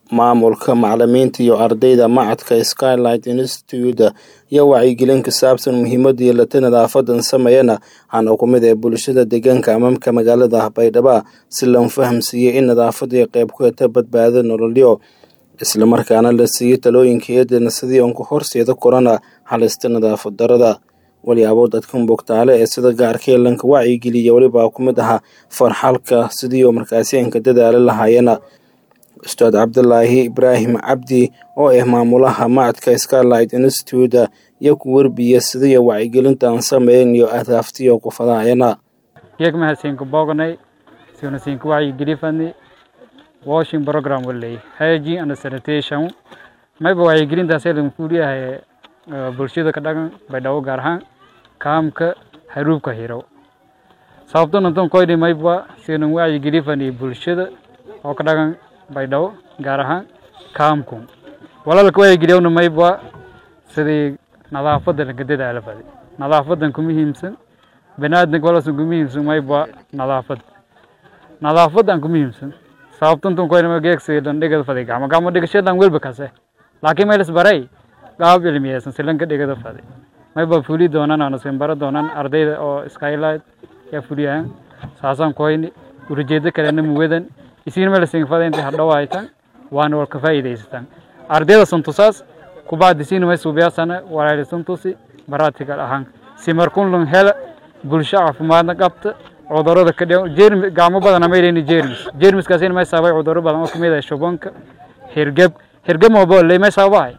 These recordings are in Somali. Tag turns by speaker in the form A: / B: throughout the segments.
A: maamulka macalimiinta iyo ardayda macadka skylight institute iyo wacyigelin ku saabsan muhiimada yeelata nadaafadan sameeyana waxaana ku mid ee bulshada deegaanka amamka magaalada baydhabo si loo fahamsiiyey in nadaafadu qeyb ku heta badbaado nololyo islamarkaana la siiyey talooyinka eedana sidii uun ku horseeda korana halista nadaafad darada waliyaabo dadkan bogtaale ee sida gaarka lanka wacyigeliya welibaa ku mid ahaa farxalka sidii oo markaasi anka dadaala lahaayena ustaad cabdulaahi ibraahim cabdi oo ah maamulaha macadka skylight institute iyo ku werbiya sidii wacyigelinta aan sameyn iyo ahdaaftiyo ku fadaayana
B: geeg mahadsiinku boognay siunasiinku wacyigelifani washing program waley hygiene and sanitation mayba wacyigelintaasee lagu fuuliyahay bulshada ka dhagan baydhabo gaar ahaan kaamka haruubka hiro sababto nanton koyni mayba sinan wacyigelifani bulshada oo ka dhagan baydhabo gaar ahaan kaamku walaalka wacyigeliyawna mayba sidii nadaafada laga dadaala fadi nadaafadan ku muhiimsan baniaadanka walasan ku muhiimsan mayba nadaafad nadaafadan ku muhiimsan sababtanton koyni geegsi dhan dhigada fadi gacmo gacmo dhigashadan welba kase laakiin maylas baray qaab cilmiyeysan silanka dhigada fadi mayba fuli doonaan ana simbaro doonaan ardayda oo skylight yaa fuliyahan saasaan koyni urajeedo kalena muwadan isiin melasin fada inta hadhow haytan waana walka faa'iidaysataan ardayda santusaas kubacdi siin may suubiyaasana walaali santusi baratical ahaan si markun lun hela bulsho caafimaadna qabta cudurada ka dhigan jeermi gacmo badan ama ilayni jeermis jeermiskaasina may sababay cudurro badan oo kamid ah shubanka hirgeb hirgeb mabo lay may sababahay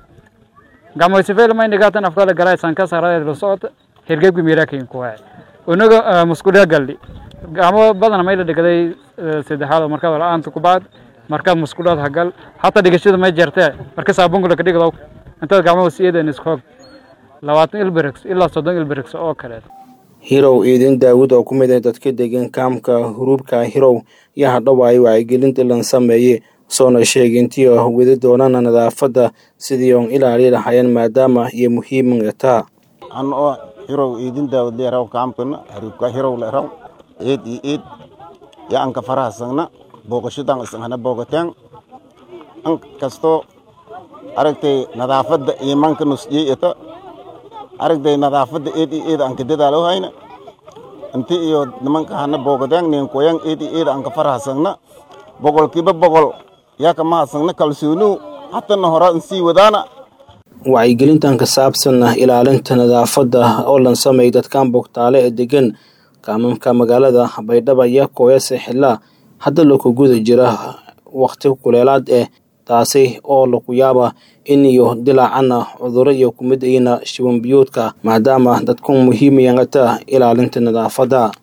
B: gacmo sifeel may nigatan afkala galay sanka sarada la socota hirgebki miirakin ku hay unaga muskuliya galli gacmo badan may la dhigaday saddexaad markaad la-aanta ku bacd markaad muskudaad hagal hataa dhigashada may jartee marka saabungula ka dhigdo intaad gacmaha siyadan iskoog labaatan ilbirix ilaa soddon ilbirix oo kaleed
A: hirow iidin daawud oo ku mid ah dadka degan kaamka huruubka hirow iyo hadhowaay wacyigelinta lan sameeye soona sheegay intii oo wadi doonana nadaafadda sidii oon ilaali lahaayeen maadaama iyo muhiiman taa
C: an oo hirow iidin daawud leeraw kaamkana huruubka hirow leeraw eed iyo eed yo anka farahasagna booqashadan isahana boogateen an kastoo aragtay nadaafadda iimanka nusjiyey ita aragtay nadaafadda eed iyo eed anka dadaalo hayna inti iyo nimanka hana boogateen ninkoyan eed iyo eed anka farahasagna boqolkiiba boqol yaa kama hasagna kalsoonihu hatana hora insii wadaana
A: wacyigelintan ka saabsan ilaalinta nadaafadda oo lan sameeyay dadkan bogtaale ee degan kaamamka magaalada baydhaba iyo kooyase xilla hadda laku guda jira wakti kuleelaad eh taasi oo laku yaaba in iyo dilaacana cuduro iyo kumid ayna shiwan biyuudka maadaama dadku muhiimayangata ilaalinta nadaafadda